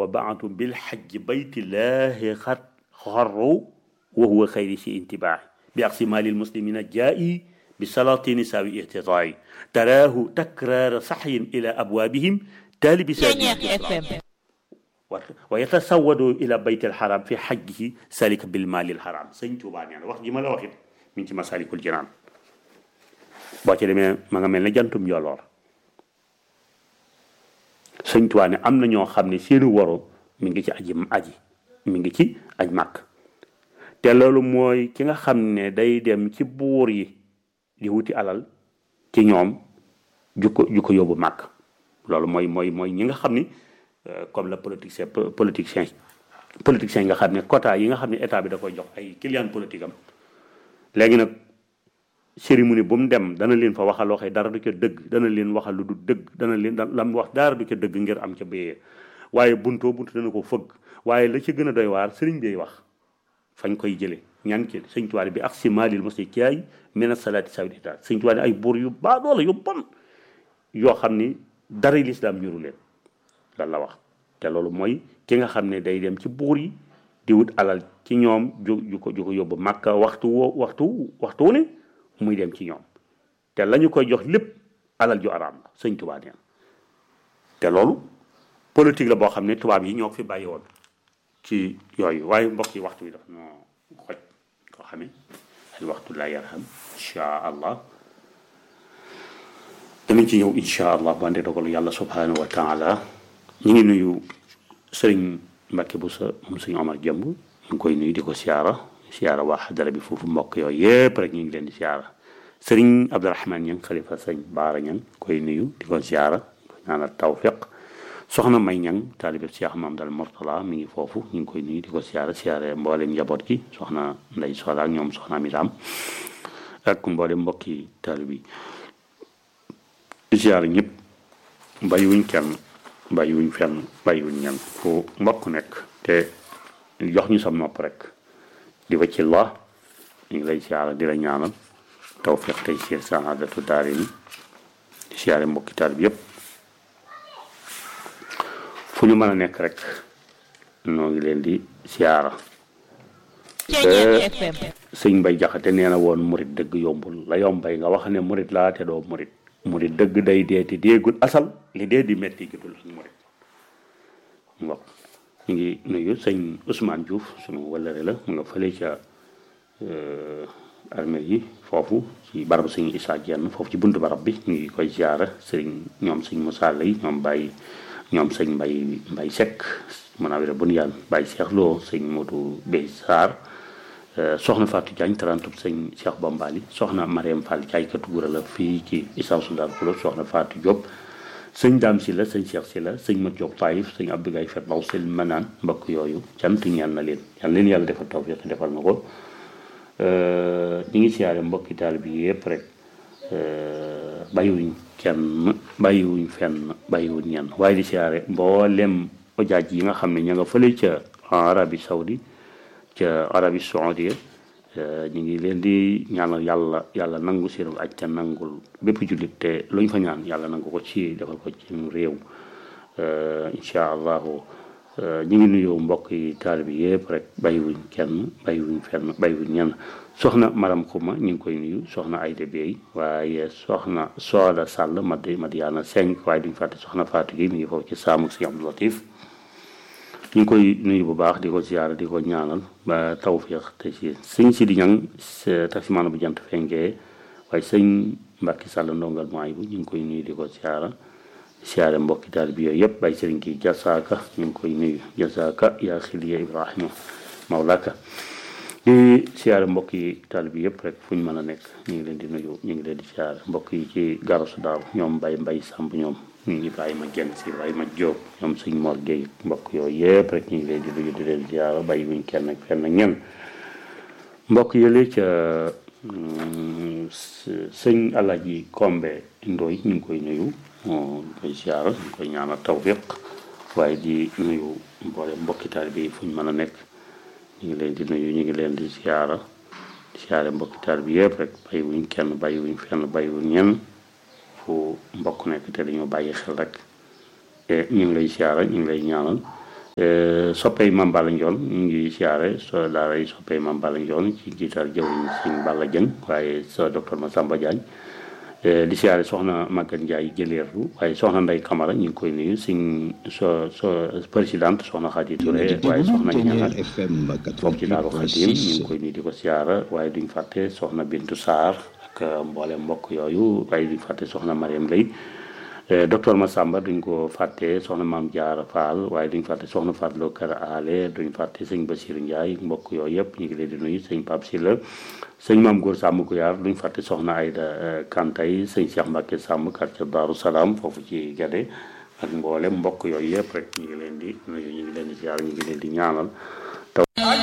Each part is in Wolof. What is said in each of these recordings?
wa baatu bil xajji baytillahi xat xarru wa huwa xayri si intibaahi bi aqsi maalil muslimina jaa'i bi salatini saawi ihtitaa'i taraahu takraara saxyin ila abwaabihim taalibi FM wa yatasawadu ila baytil xaram fi xajjihi salika bil maalil xaram sëñ Tuubaa nee na wax ji ma la waxit mi ngi ci masalikul jinaan boo ci demee ma nga mel ne jantum yoloor sëñ Tuubaa ne am na ñoo xam ne seeni waru mi ngi ci aji aji mi ngi ci aj màkk te loolu mooy ki nga xam ne day dem ci buur yi di wuti alal ci ñoom ju ko ju ko yóbbu màkk loolu mooy mooy mooy ñi nga xam ni comme la politicien politicien politicien yi nga xam ne quota yi nga xam ne état bi da koy jox ay client politique am léegi nag cérémonie bu mu dem dana leen fa waxal waxee dara du ca dëgg dana leen waxal lu du dëgg dana leen la mu wax dara du ca dëgg ngir am ca béyee waaye buntoo buntu dana ko fëgg waaye la ci gën a doy waar sëriñ bi wax fañ koy jële ñaan ci sëñ tuwaale bi ak si maalil mosi kiyaay mena salaati sawdita sëñ tuwaale ay buur yu baa doola yu bon yoo xam ni dara lislaam ñuru leen lan la wax te loolu mooy ki nga xam ne day dem ci buur yi di wut alal ci ñoom ju ju ko ju ko yóbbu màkka waxtu woo waxtu waxtu wu ne muy dem ci ñoom te la ñu koy jox lépp alal ju araam la sëñ tubaab neen te loolu politique la boo xam ne tubaab yi ñoo fi bàyyi woon ci yooyu waaye mbokk yi waxtu bi daf noo xoj koo xamee al waxtu la yarham insha allah danañ ci ñëw insha allah bu àndee dogalu yàlla subhanahu wa taala ñu ngi nuyu sëriñ Mbacke bu sa moom sëñ Omar Jëmb ñu ngi koy nuyu di ko siyaara siyaara waa xadara bi foofu mbokk yooyu yëpp rek ñu ngi leen di siyaara sëriñ Abdourahmane ñang xalifa sëñ Baara ñang koy nuyu di ko siyaara ko ñaanal tawfiq soxna May ñang taalibe Cheikh Mamadou Mortala mi ngi foofu ñu ngi koy nuyu di ko siyaara siyaare mboolem njaboot gi soxna Ndey Sola ak ñoom soxna Amiram ak mboolem mbokki taalibe yi siyaara ñëpp bàyyiwuñ kenn bàyyiwuñ fenn bàyyiwuñ ñenn fu mbokk nekk te jox ñu sam nopp rek di wacci la ñu ngi lay siyaara di la ñaanal tawfiq tey siir saadatu daari ni di siyaare mbokki taal bi yëpp fu ñu mën a nekk rek noo ngi leen di siyaara sëñ Mbay Jaxate nee na woon murit dëgg yombul la yombay nga wax ne murit laa te doo murit murit dëgg day dee te déegul asal li dee di metti gitul ak murit mbokk ñu ngi nuyu sëñ Ousmane Diouf sunu wëllëre la mu nga fële ca armée yi foofu ci barabu sëñ Issa Dieng foofu ci buntu barab bi ñu ngi koy ziara sëriñ ñoom sëñ Moussa Lay ñoom Baye ñoom sëñ Mbay Mbay Seck mën a wéra bun yàlla Baye Cheikh Lo sëñ Modou Bey Sarr soxna Fatou Diagne tarantub sëñ Cheikh Bombali soxna Mariam Fall jaaykatu gura la fii ci Issa Soudar Kulo soxna Fatou Diop sëñ Dame si la sëñ Cheikh si la sëñ Mat Diop Taïf sëñ Abdou Gaye Fet Baw sel manaan mbokk yooyu cant ñaan na leen yal leen yàlla defal tawfiq defal na ko ñi ngi siyaare mbokki taal bi yëpp rek bàyyiwuñ kenn bàyyiwuñ fenn bàyyiwuñ ñenn waaye di siyaare mboolem ojaaj yi nga xam ne ña nga fële ca Arabie Saoudi ca Arabie Saoudia ñu ngi leen di ñaanal yàlla yàlla nangu seen aj te nangul bépp jullit te lu ñu fa ñaan yàlla nangu ko ci defal ko ci réew incha allahu ñu ngi nuyoo mbokk yi taalibe bi yëpp rek bàyyiwuñ kenn bàyyiwuñ fenn bàyyiwuñ ñenn soxna maram xuma ñu ngi koy nuyu soxna Ayda Bey waaye soxna Sooda Sàll madi Madiana Senk waaye duñ fàtte soxna Fatou gi mi ngi foofu ci saamu si Abdou Latif ñu ngi koy nuyu bu baax di ko ziyaara di ko ñaanal ba tawfiq te ci sëñ si di ñang taximaana bu jant fenkee waaye sëñ Mbàkki Sàll ndongal mooy bu ñu ngi koy nuyu di ko ziyaara siyaare mbokki taal bi yooyu yëpp bay sëriñ kii jasaaka ñu ngi koy nuyu jasaaka yaa xiliya ibrahima mawlaka di siyaare mbokk yi taal bi yëpp rek fu ñu mën a nekk ñu ngi leen di nuyu ñu ngi leen di siyaare mbokk yi ci garasu daaw ñoom mbay mbay sàmb ñoom ñu Ibrahima Genn si Ibrahima Diop ñoom sëñ Mor Gueye mbokk yooyu yëpp rek ñu ngi leen di nuyu di leen siyaare bàyyi wuñ kenn ak fenn ak ñenn mbokk yële ca sëñ Alaji Kombe Ndoy ñu ngi koy nuyu ñu koy siyaara ñu koy ñaanal tawfiq waaye di nuyu mboole mbokki taalibe yi fu ñu mën a nekk ñu ngi leen di nuyu ñu ngi leen di siyaara di siyaare mbokki taalibe bi yëpp rek bàyyiwuñ kenn bàyyiwuñ fenn bàyyiwuñ ñenn fu mbokk nekk te dañoo bàyyi xel rek te ñu ngi lay siyaara ñu ngi lay ñaanal soppey Mame Balla Ndione ñu ngi siyaare so daara yi soppey Mame Balla Ndione ci jiital jëwriñ Sëñ Balla Dieng waaye sa docteur Massamba Diagne di siyaare soxna Maguette Ndiaye jëleerlu waaye soxna Ndey Camara ñu ngi koy nuyu suñ so so présidente soxna Khady Touré waaye soxna ñanar foofu ci Daaru Khadim ñu ngi koy nuyu di ko siyaara waaye duñ fàtte soxna Bintu Sarr ak mboolem mbokk yooyu waaye duñ fàtte soxna Mariam Lay docteur Massamba duñ ko fàtte soxna Maam Jaara Fall waaye duñ fàtte soxna Fatloo Kër Ale duñ fàtte sëñ Basiru Ndiaye mbokk yooyu yëpp ñu ngi leen di nuyu sëñ Pape Sylla sëñ Maam Góor Sàmm Guyaar duñ fàtte soxna Ayda Kantay sëñ Cheikh Mbacke Sàmm quartier Daaru Salaam foofu ci Gade ak mboolem mbokk yooyu yëpp rek ñu ngi leen di nuyu ñu ngi leen di ziar ñu ngi leen di ñaanal taw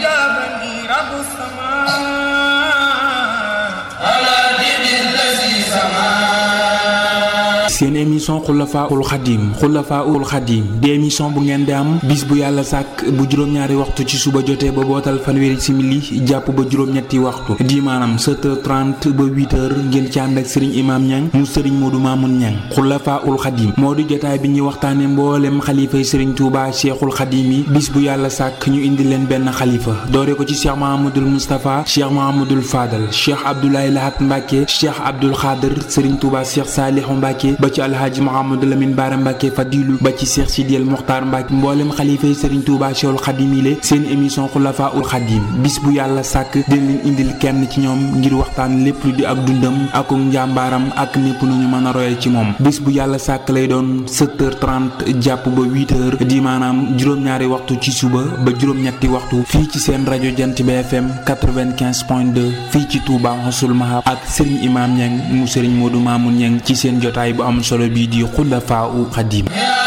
seen émission xulafaul xadim xulafaul xadim di émission bu ngeen di am bis bu yàlla sàkk bu juróom-ñaari waxtu ci suba jotee ba bootal fanweeri simili jàpp ba juróom-ñetti waxtu di maanaam 7h30 ba 8h ngeen ci ànd ak sëriñ imaam ñang mu sëriñ moodu maamun ñang xulafaul xadim moo di jotaay bi ñuy waxtaane mboolem xalifay sëriñ tuuba cheikhul xadim yi bis bu yàlla sàkk ñu indi leen benn xalifa doore ko ci cheikh mahamadul moustapha cheikh mahamadul fadal cheikh abdoulaye lahat mbàkke cheikh abdul xaadir sëriñ tuuba cheikh saalihu mbàkke ba ci alhaaji Mouhamadou Lamine Bara Mbacke Fadilu ba ci Cheikh Sidiel Mokhtar Mbacke mboolem xalifa yi Serigne Touba Cheikhul Khadim yi seen émission Khulafa ul Khadim bis bu yàlla sàkk dina leen indil kenn ci ñoom ngir waxtaan lépp lu di ak dundam ak njàmbaaram ak népp nañu mën a royal ci moom bis bu yàlla sàkk lay doon 7h30 jàpp ba 8h di maanaam juróom-ñaari waxtu ci suba ba juróom-ñetti waxtu fii ci seen rajo Jant bi FM 95.2 fii ci Touba Hosul Mahab ak Serigne Imam Niang mu Serigne Modou Mamoun Niang ci seen jotaay bu am solo bii di xulafaa u xadim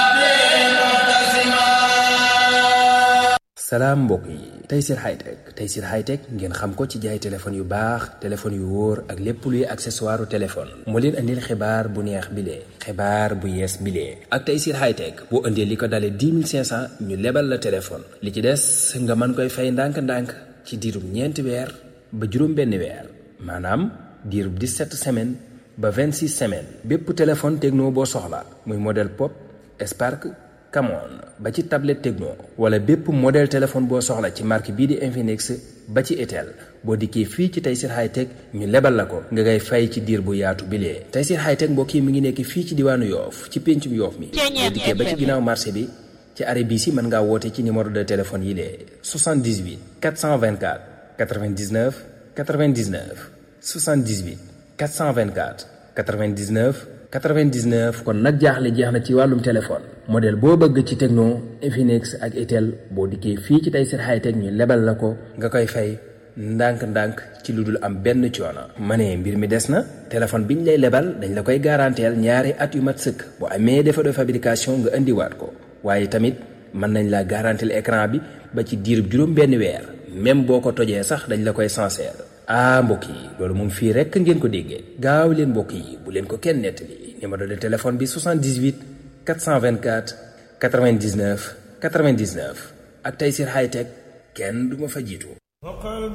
salaam mbokk yi Tayssir Hightech Tayssir Hightech ngeen xam ko ci jaay téléphone yu baax téléphone yu wóor ak lépp luy accessoire téléphone moo leen andil xibaar bu neex bile xibaar bu yees bile ak Tayssir Hightech boo indee li ko dalee 10 500 ñu lebal la téléphone li ci des nga mën koy fay ndànk-ndànk ci diirub ñeenti weer ba juróom benn weer maanaam diirub 17 semaines ba 26 semaines bépp téléphone techno boo soxla muy modèle pop Spark Camon ba ci tablette techno wala bépp modèle téléphone boo soxla ci marque bii di Infinix ba ci Itel boo dikkee fii ci Tayssir Hightech ñu lebal la ko nga ngay fay ci diir bu yaatu bilee Tayssir Hightech mbokk yi mi ngi nekk fii ci diwaanu Yoof ci péncum Yoof mi boo dikkee ba ci ginnaaw marché bi ci arrêt bii si mën ngaa woote ci numéro de téléphone yi lee 78 424 99 99 78 424 99 99 kon nag jaaxle jeex na ci wàllum téléphone modèle boo bëgg ci Tecno Infinix ak Itel boo dikkee fii ci Tayssir Hightech ñu lebal la ko nga koy fay ndànk-ndànk ci lu dul am benn coono. ma ne mbir mi des na téléphone bi ñu lay lebal dañ la koy garanteel ñaari at yu mat sëkk bu amee défaut de fabrication nga indiwaat ko waaye tamit mën nañ la garanteel écran bi ba ci diirub juróom benn weer même boo ko tojee sax dañ la koy sincère. ah mbokk yi loolu moom fii rekk ngeen ko déggee gaaw leen mbokk yi bu leen ko kenn nettali numéro de téléphone bi 78 424 99 99 ak Tayssir Hightech kenn du ma fa jiitu